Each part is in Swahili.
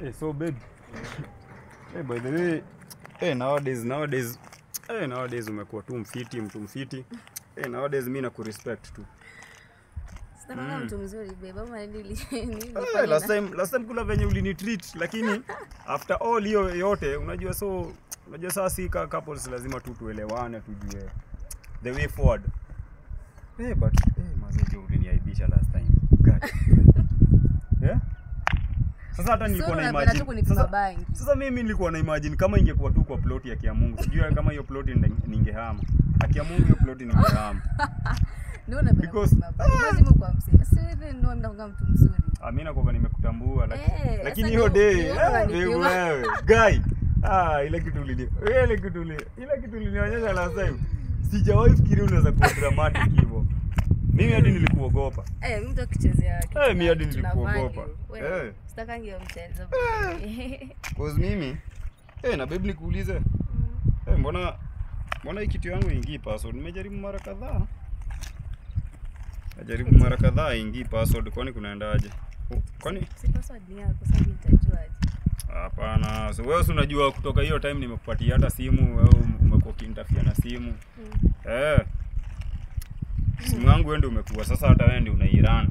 Hey, so babe. Hey, by the way, hey, nowadays nowadays hey, nowadays umekuwa tu mfiti, mtu mfiti. Hey, nowadays mimi nakurespect tu. Sitakwanga mtu mzuri babe, ama nili Hey, nilifanya last na- time last time kuna venye ulinitreat lakini after all hiyo yote unajua so unajua sasa si ka couples lazima tu tuelewane tujue the way forward. Hey, but hey, mazejo uliniaibisha last time. God. yeah? Sasa hata nilikuwa Sura na unapenda tu imagine. kunipima Sasa, bangi. sasa mimi nilikuwa na imagine kama ingekuwa tu kwa plot ya Kiamungu. Sijui kama hiyo plot ninge- ningehama. Akiamungu hiyo plot ningehama. Ndio unapenda Because- kunipima bangi. Mwezi Mungu amsini. Si hivi ndio mnakuanga mtu mzuri. Amina kwa nimekutambua laki- Eh, lakini sasa hiyo ndio- day ndio eh, unanipima. wewe guy ah ile kitu ulini ile kitu ulini ile kitu ulinionyesha last time sijawahi fikiri unaweza kuwa dramatic hivyo mimi hadi nilikuogopa Eh, mimi mtu akichezea kitu Eh, mi na- hadi kitu na nilikuogopa. value. Wewe, Eh. sitakangi hiyo mchezo. cause mimi eh na babe nikuulize eh mbona mbona hii kitu yangu ingii password nimejaribu mara kadhaa najaribu mara kadhaa ingii password kwani kunaendaje kwani Si password ni yako, sasa nitajuaje? Hapana, so wewe si unajua kutoka hiyo time nimekupatia hata simu au umekuwa ukinitafia na simu. Mm. Eh. Simu yangu wewe ndio umekuwa sasa hata wewe ndio unairan.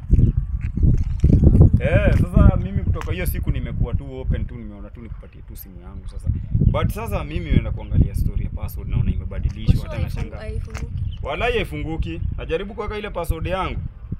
Eh, sasa mimi kutoka hiyo siku nimekuwa tu open tu nimeona tu nikupatie tu simu yangu sasa. But sasa mimi naenda kuangalia story ya password naona imebadilishwa Mwisho hata haifungu- nashangaa. haifunguki. Walai haifunguki. Najaribu kuweka ile password yangu.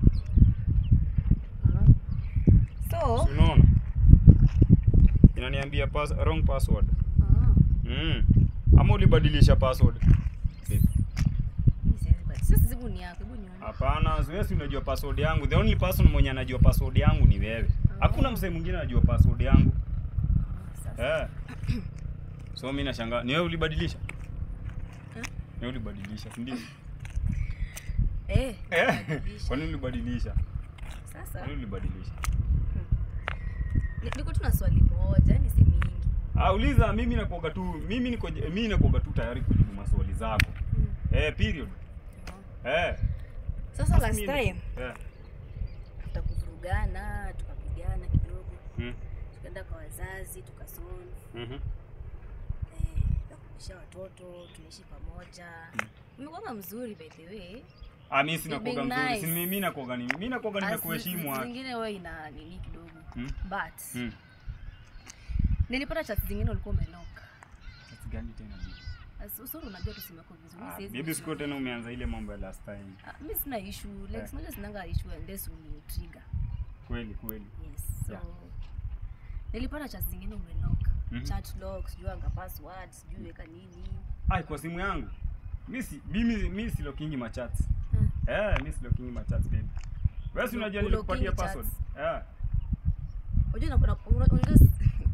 So, Si unaona? Inaniambia pass, wrong password. ah, Mm. Ama ulibadilisha password? mimi siwezi badi- sasa simu ni yako, hebu nione. Hapana, wewe si unajua password yangu. The only person mwenye anajua password yangu ni wewe. Hakuna msee mwingine anajua password yangu. Sasa. Eh. So mimi nashangaa, ni wewe ulibadilisha? Eh? Ni wewe ulibadilisha, si ndio? Eh, Eh. badilisha. Kwa nini ulibadilisha? Sasa, Kwa nini ulibadilisha? ni- niko tu na swali moja, ni si mingi. Ah, uliza mimi nakuoga tu, mimi niko mimi nakuoga tu tayari kujibu maswali zako. Mm. Eh, period. Eh. Sasa last Mimi- time Eh. after kuvurugana tukapigana kidogo, Mm. tukaenda kwa wazazi tukasolve, Mhm. eh, tukarudisha watoto, tunaishi pamoja. Mm. Umekuwa mzuri by the way. Ah, mimi sina You're kuoga being mzuri. nice. Si mimi nakuoga nini? Mimi nakuoga As- nimekuheshimu. ah. Zingine wewe ina nini kidogo. Mm. But Mm. nilipata chat zingine ulikuwa umelock. Sasa gani tena bibi? As- Usuru unajua tusimeko vizuri. Ah, siwezi Bibi kujua. siku tena umeanza ile mambo ya last time. Ah, Mimi sina issue. Like Eh. sinaja sinanga issue unless uni trigger. Kweli kweli. Yes. So Yeah. nilipata chat zingine umelock. Mhm. Chat lock, sijui anga password, sijui weka nini. Ai, kwa simu yangu. Mimi si mimi mimi si locking ma chats. Hmm. Eh, mimi si locking ma chats baby. Wewe si Ulo- unajua ulocking nilikupatia chats. password. Eh. Unajua na kuna una- unajua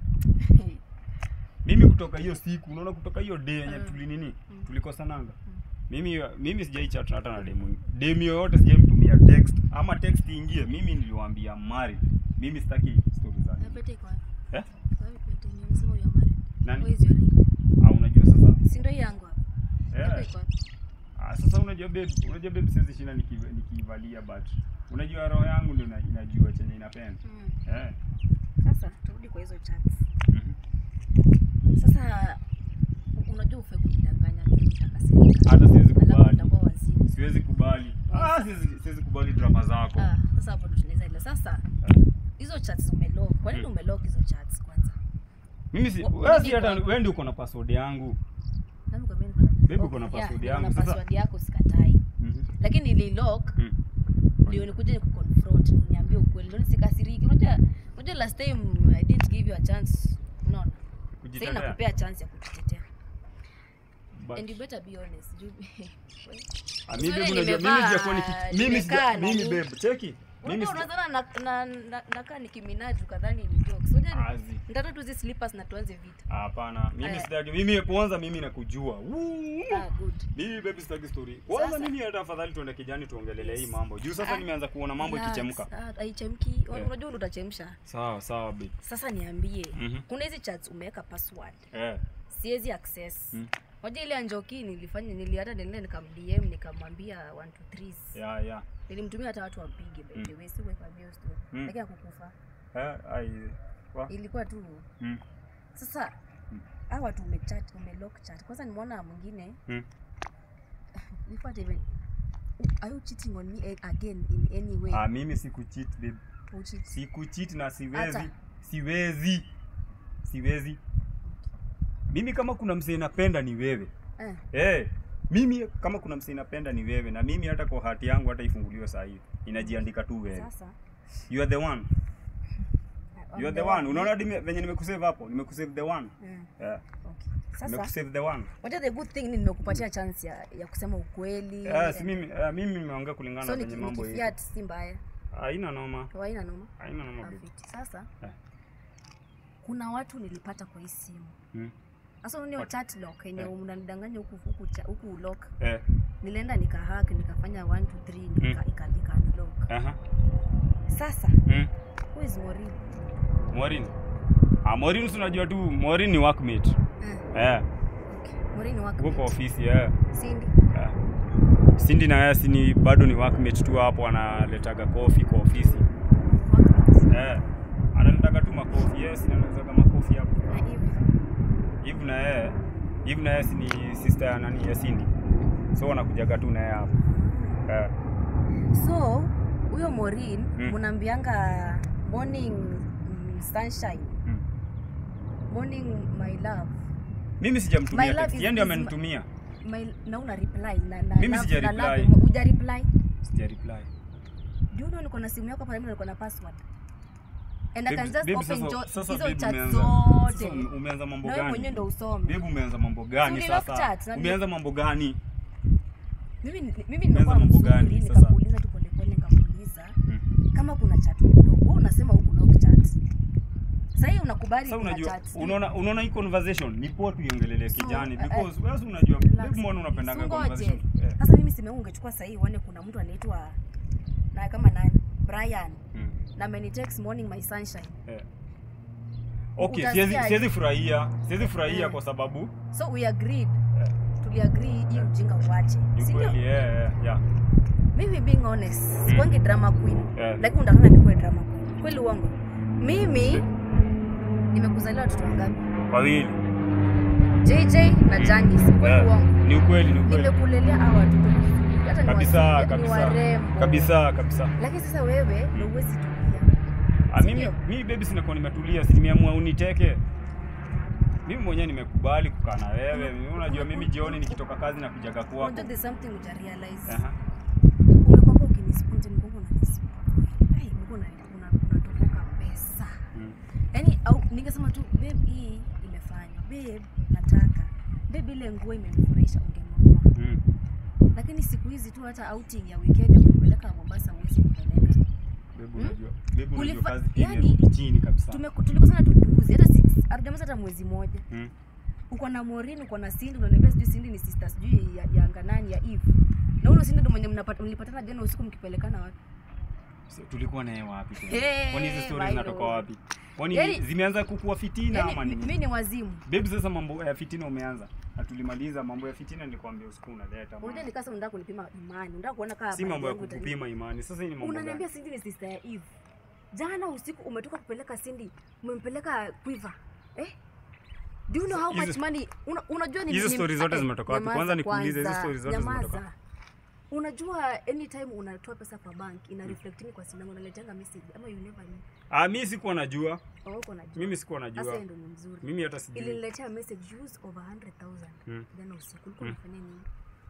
Mimi kutoka hiyo siku, unaona kutoka hiyo day yenye Mm. tuli nini? Mm. Tulikosananga. Mm. Mimi mimi sijai chat hata na demu. Demu yoyote sijai mtumia text ama text ingie. Mimi niliwaambia mari. Mimi sitaki stories za. Na pete iko wapi? Eh? Iko wapi pete? Ni unasema you are married. Nani? Where is your ring? Ah, unajua sasa. Si ndio hii yangu hapa? Pete Eh. iko wapi? Ah, sasa unajua babe, unajua babe siwezi shinda niki- nikiivalia but unajua roho yangu ndio ina- inajua chenye inapenda. Mm. Eh. Sasa turudi kwa hizo chats. Mhm. Sasa u- unajua ufe kujidanganya juu utakasirika. Hata siwezi Alafu kubali. utakuwa wazimu. Siwezi kubali. Ah, siwezi siwezi kubali drama zako. Ah, sasa hapo ndo tunaweza ile. Sasa Eh. hizo chats umelock. Kwa nini Mm. umelock hizo chats kwanza? Mimi si Wa- wewe si mimi hata kwa- wewe ndio uko na password yangu. Nani kwa mimi niko na Babe, uko na Okay, password yeah, yangu. niko na Sasa- password yako sikatai. Mhm. Lakini nililock Mm. ndio nikuje nikuconfront niambie ukweli ndio nisikasiriki unajua unajua last time i didn't give you a chance unaona sasa Kujitetea. nakupea chance ya kujitetea But- and you better be honest juu Ah, mimi Uzuri babe, unajua mimi nimevaa, sijakuwa niki mimi sija nimekaa mimi na- babe, cheki. Mimi unajua sija unazana na na na- nakaa nikiminaju kadhani ni jokes unajua Azi. nitatoa tu hizi slippers na tuanze vita Hapana, mimi Aya. sitaki. Mimi kwanza mimi nakujua. Woo! ah good Mimi baby sitaki story. Kwanza Sasa- mimi hata afadhali tuende kijani tuongelele hii Yes. mambo. Juu sasa Ah, nimeanza kuona mambo Relax. ikichemka. Ah, haichemki Eh. unajua ndo utachemsha Sawa, sawa babe. sasa niambie Mhm. kuna hizi chats umeweka password Eh. siwezi access Mm. Moja ile ya Njoki nilifanya nili hata nilienda nikamdm nikamwambia 1 2 3 Yeah, yeah. nilimtumia hata watu wampige by the way si kuweka views tu Mm. lakini hakukufa Eh, ai Wa? ilikuwa tu Mm. sasa Mm. hawa watu umechat umelock chat kwanza nimeona mwingine Mm. before hata even are you cheating on me a- again in any way Ah, mimi sikucheat babe. Ucheat. Sikucheat na siwezi. Hata. Siwezi. Siwezi. Mimi kama kuna msee napenda ni wewe. eh Eh, mimi kama kuna msee napenda ni wewe na mimi hata kwa hati yangu hata ifunguliwe saa hii. Inajiandika tu wewe. sasa You are the one. I'm You are the one. Unaona hadi me- venye nimekusave hapo? Nimekusave the one. Eh, Yeah. okay. sasa Nimekusave the one. wacha the good thing ni nimekupatia chance ya, ya kusema ukweli Yeah, si and- mimi uh, mimi nimeongea kulingana so na venye niki- mambo hivi. nikifiat si mbaya Haina noma. haina noma Haina noma babe. Perfect. sasa Eh. kuna watu nilipata kwa hii simu Hmm. sasa unaona hiyo What? chat lock yenye Eh. unanidanganya huku huku cha- huku lock Eh. nilienda nikahack nikafanya 1 2 3 nika Mm. ika ika unlock Aha. sasa Mm. who is Morin Morin. Ah, Morin si unajua tu Morin ni workmate. eh Eh. okay Morin wako Uko kwa ofisi eh. Cindy Eh. Cindy na yeye si ni bado ni workmate tu hapo analetaga kofi kwa ofisi. wako Eh. Analetaga tu makofi. Yes, analezaga makofi hapo. na Eve Hivi na yeye hivi na yeye si ni sister ya nani ya Cindy. So wanakujaga tu na yeye hapo. Eh. so huyo Morin Mm. mnaambianga morning mm, sunshine Mm. morning my love Mimi My sijamtumia love text. is- Yeye ndio is ma- amenitumia. my na una reply na na Mimi love- sija na love, reply. uja reply Sija reply. do you know niko na simu yako hapa mimi niko na password and I can Babe- just babe, open sasa- jo- sasa hizo babe chat umeanza- zote sasa ume- umeanza mambo na wewe mwenyewe gani? ndo usome Babe umeanza mambo gani Si ni lock sasa? chat, na ni- Umeanza mambo gani? mimi mimi nimekuwa mambo mzuri gani sasa? nikakuuliza tu polepole nikakuuliza Mm. kama kuna chat kidogo wewe unasema huku lock chat sasa hii unakubali Sasa kuna unajua chat unaona unaona hii conversation ni poa tuiongelele So, kijani eh, because wewe si unajua Relax. babe mbona unapendanga Sungoje. conversation? Eh. sasa mimi simu yangu ungechukua sasa hii uone kuna mtu anaitwa na kama nani Brian Mm. na amenitext morning my sunshine Eh. Okay, Utasikia siwezi aje? siwezi furahia. Siwezi furahia Eh. kwa sababu so we agreed eh, tuliagree hii ujinga uache ni si ndio kweli eh, eh, yeah. mimi being honest sikwangi drama queen Eh. lakini unataka nikuwe drama queen kweli uongo mimi nimekuzalia watoto wangapi Wawili. JJ na Janice kweli Eh, uongo Ni ukweli, ni ukweli. nimekulelea hawa watoto vizuri hata ni Kabisa, wazuri, ni kabisa. warembo Kabisa, kabisa. lakini sasa wewe ndio huwezi tulia Ah, Si mimi ndio? mimi baby sinakuwa nimetulia, si nimeamua uniteke. Mimi mwenyewe nimekubali kukaa na wewe. Mimi unajua mimi jioni nikitoka kazi na kujaga kwako. unajua there's something uja realize Aha. umekwamba ukinispunte mgongo unanispunte ai mgongo una unatoboka pesa Mm. yaani au ningesema tu babe hii imefanywa babe nataka babe ile nguo imenifurahisha ungenunua Mm. lakini siku hizi tu hata outing ya weekend ya kupeleka Mombasa huwezi kupeleka Baby Hmm? unajua, baby unajua Ulifa- kazi yani- imerudi chini kabisa. Tume- tulikosana tu juzi hata si- hatujamaliza hata mwezi mmoja Mm. uko na Morin uko na Cindy unaniambia sijui Cindy ni sister sijui ya, ya anga nani ya Eve na huyo Cindy ndo mwenye mnapata mlipatana jana usiku mkipelekana wapi So, tulikuwa naye wapi? tena? Hey, Kwani hizi stories my zinatoka lord. wapi? Kwani Yani- zimeanza kukuwa fitina ama yani nini? mimi ni wazimu Babe, sasa mambo ya fitina umeanza. Na tulimaliza mambo ya fitina nilikwambia usiku unaleta. unajua man. nikasa unataka kunipima imani unataka kuona kama Si mambo ya yangu itani- kukupima imani. Sasa hii ni mambo unaniambia gani? Cindy ni sister ya Eve jana usiku umetoka kupeleka Cindy umempeleka Quiver eh Do you know how Hizo- much money una, unajua ni hizo ni- stories zote eh, zimetoka wapi? nyamaza Kwanza nikuulize, hizo kwanza, stories zote nyamaza. zimetoka Unajua anytime unatoa pesa kwa bank ina reflecting kwa simu yangu unaletenga message ama you never knew. Ah, mimi sikuwa najua. Au uko najua. Mimi sikuwa Sasa najua. yeye ndo ni mzuri. Mimi hata sijui. Iliniletea message use over 100,000 Mm. jana usiku. Ulikuwa Mm. unafanya nini?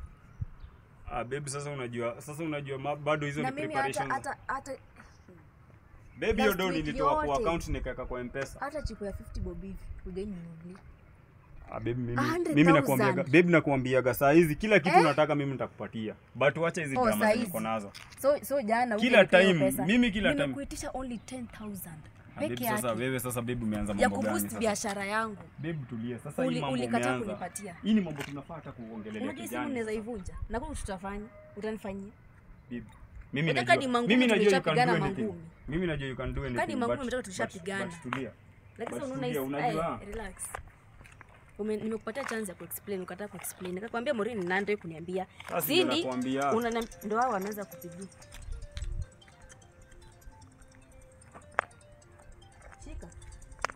Ah, babe, sasa unajua, sasa unajua ma, bado hizo Na ni mimi hata preparations. hata hata Babe, hiyo last do week nilitoa kwa yote. account nikaweka kwa M-Pesa. hata chipo ya 50 bob hivi hujaninunulia. Ah, babe, mimi 100,000. mimi nakwambiaga, babe nakwambiaga saa hizi kila kitu Eh? unataka mimi nitakupatia. But wacha hizi Oh, drama saa zenye hizi. uko nazo. So so jana Kila hujanipa hiyo time, pesa. mimi kila time. Nimekuitisha only 10,000 Ah, babe, peke sasa yake wewe sasa babe umeanza ya mambo gani kuboost sasa? biashara yangu. Babe tulia. Sasa hii Uli- mambo ulikataa umeanza. kunipatia. Hii ni mambo tunafaa hata kuongelelea Unajua simu kijani. unaweza sasa. ivunja. Na kwa tutafanya, utanifanyia. Babe, Mimi Hata najua. kadi mangumi Mimi najua you can tulishapigana do anything. mangumi. Mimi najua you can do anything. Kadi mangumi but- mtaka but- tushapigana. but Tulia. Lakini But sasa unaona tulia, hizi unajua. eh, relax. Ume, nimekupatia chance ya kuexplain ukataa kuexplain. Nikakwambia Morini nando kuniambia. Sasa ndio Cindy nakwambia. una ndio wao wanaanza kupigia. Shika.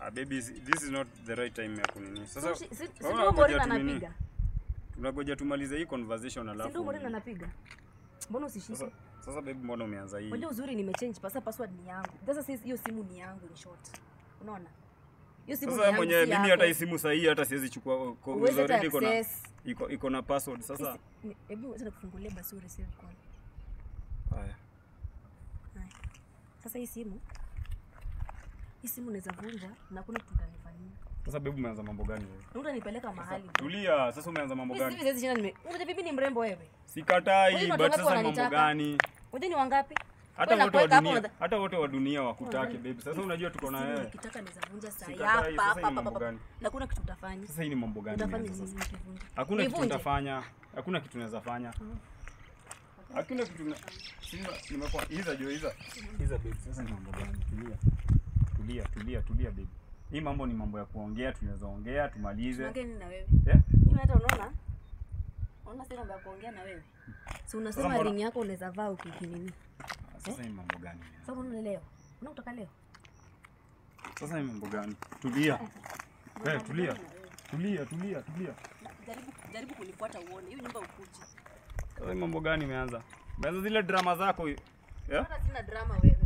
Ah, baby, this is not the right time ya kunini. Sasa Si- si- si wewe ndio unangoja Morena tu nini? anapiga? Tunagoja tumalize hii conversation Si ndio alafu. Morena anapiga? Mbona usishike? Sasa sasa baby, mbona umeanza hii? Unajua uzuri nimechange pasa password ni yangu. Sasa sisi hiyo simu ni yangu in short. Unaona? Hiyo simu ni Sasa yangu. mwenyewe si mimi yako. hata hii simu sahihi hata siwezi chukua ko- Huwezi hata already iko na access. iko iko na password sasa. Sisi- ni- Hebu acha nikufungulie basi ureceive call. Haya. Haya. Sasa hii simu hii simu naweza vunja na kuna kitu utanifanyia. Sasa baby, umeanza mambo gani wewe? Na utanipeleka mahali. Tulia, sasa umeanza mambo Mimi gani? siwezi shinda nime. Unajua bibi ni mrembo wewe. Sikatai, Wewe ni watu but wangapi sasa mambo wananitaka? gani? Unajua ni wangapi? Hata Wewe wote wa nakuweka hapo dunia, unadha- hata wote wa dunia wakutake baby. Sasa unajua tuko na Simu wewe. nikitaka naweza vunja saa hii Sikatai, hapa sasa hapa hii hapa mambo hapa. gani? Na kuna kitu utafanya. Sasa hii ni mambo gani? Utafanya imeanza nini sasa? nikivunja? Hakuna kitu Nivunje? nitafanya. Hakuna kitu naweza fanya. Hakuna kitu na Simba nimekuwa hiza jo hiza. Hiza baby, sasa ni mambo gani? Tulia. Tulia, tulia, tulia baby. Hii mambo ni mambo ya kuongea, tunaweza ongea, tumalize. Tunaongea nini na wewe? Eh? Mimi hata unaona? Unaona sina mambo ya kuongea na wewe. Si unasema mbona- ring yako unaweza vaa ukikinini. Sasa hii mambo gani? Sasa unaona leo. Unataka leo? Sasa hii mambo gani? Tulia. Eh, tulia. Tulia, tulia, tulia. Jaribu jaribu kunifuata uone. Hiyo nyumba ukuje. Sasa hii mambo gani imeanza? Imeanza zile drama zako. Eh? Hata sina drama wewe.